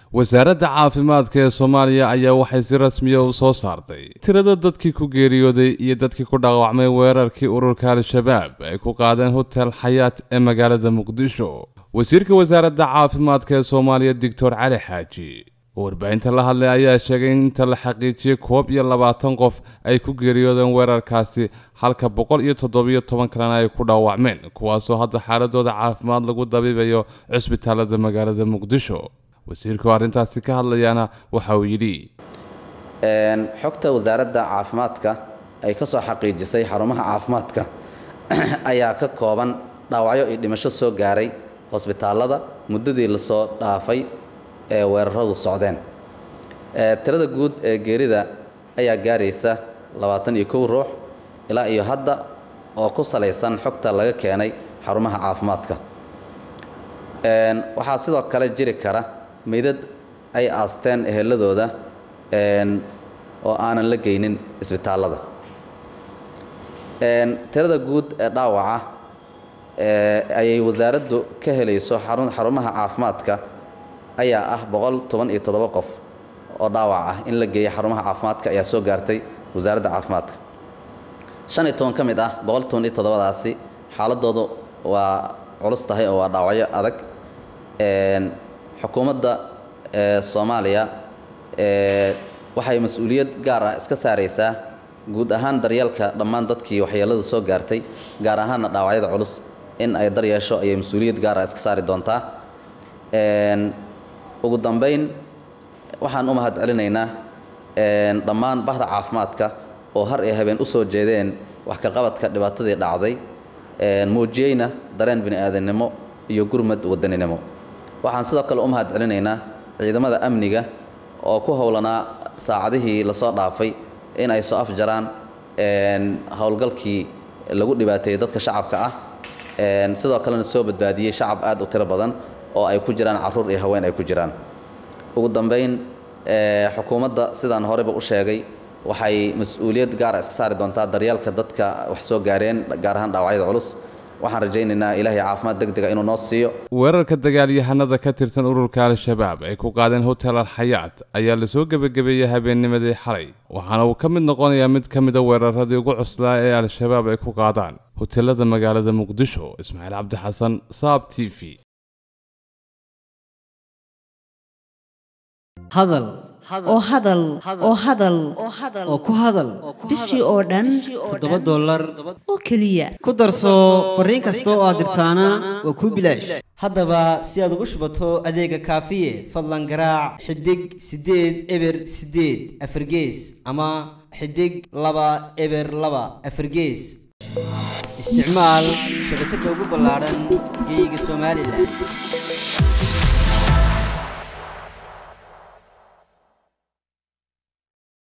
wasaaradda caafimaadka ee soomaaliya ayaa waxay si rasmiya u soo saartay tirada dadkii ku geeriyooday iyo dadkii ku dhaawacmay weerarkii ururka al-shabaab ay ku qaadeen hotel xayaat ee magaalada muqdisho wasiirka wasaaradda caafimaadka ee soomaaliya doctor cali xaaji oo warbaahinta la hadlay ayaa sheegay in inta la xaqiijiyey koob iyo labaatan qof ay ku geeriyoodeen weerarkaasi halka boqol iyo toddobiyo toban kalena ay ku dhaawacmeen kuwaasoo hadda xaaladooda caafimaad lagu dabiibayo cisbitaalada magaalada muqdisho wasiirku arrintaasi ka hadlayaana waxa uu yidhi xogta wasaaradda caafimaadka ay ka soo xaqiijisay xarumaha caafimaadka ayaa ka kooban dhaawacyo iyo dhimasho soo gaaray hosbitaallada muddadii lasoo dhaafay ee weeraradu socdeen tirada guud ee geerida ayaa gaaraysa labaatan iyo kow ruux ilaa iyo hadda oo ku salaysan xogta laga keenay xarumaha caafimaadka waxaa sidoo kale jiri kara meydad ay aasteen eheladooda oo aanan la geynin isbitaallada tirada guud ee dhaawaca ayay wasaaraddu ka helayso xarumaha caafimaadka ayaa ah boqol toban iyo toddoba qof oo dhaawac ah in la geeya xarumaha caafimaadka ayaa soo gaartay wasaaradda caafimaadka shan iyo toban ka mid ah boqol toban iyo toddobadaasi xaaladoodu waa culus tahay oo waa dhaawacyo adag xukuumadda soomaaliya waxay mas-uuliyad gaar ah iska saaraysaa guud ahaan daryeelka dhammaan dadkii waxyeelada soo gaartay gaar ahaanna dhaawacyada culus in ay daryeesho ayay mas-uuliyad gaar ah iska saari doontaa ugu dambayn waxaan u mahad celinaynaa dhammaan bahda caafimaadka oo har iyo habeen u soo jeedeen wax ka qabadka dhibaatadii dhacday muujiyeyna dareen bini'aadannimo iyo gurmad wadaninimo waxaan sidoo kale u mahad celinaynaa ciidamada amniga oo ku howlanaa saacadihii lasoo dhaafay in ay soo afjaraan howlgalkii lagu dhibaateeyey dadka shacabka ah sidoo kalena soo badbaadiyey shacab aad u tiro badan oo ay ku jiraan caruur iyo haween ay ku jiraan ugu dambayn xukuumadda sidaan horeba u sheegay waxay mas-uuliyad gaara iska saari doontaa daryeelka dadka wax soo gaareen gaar ahaan dhaawacyada culus waxaan rajaynaynaa ilaahay caafimaad deg dega inuu noo siiyo weerarka dagaalyahanada ka tirsan ururka al-shabaab ay ku qaadeen hotel al-xayaat ayaa lasoo gebagabeeyey habeennimadii xalay waxaana uu ka mid noqonayaa mid ka mida weeraradii ugu cuslaa ee al-shabaab ay ku qaadaan hotelada magaalada muqdisho ismaaciil cabdi xasan saab t v hadal oo hadal oo hadal oo ku hadal bishii oo dhan toddoba dollar oo keliya ku darso fariin kasta oo aad dirtaana waa kuu bilaash haddaba si aad ugu shubato adeega kaafiye fadlan garaac xidig siddeed eber siddeed afargees ama xidig laba eber laba afargees isticmaal shabakadda ugu ballaadhan geeyiga somalilan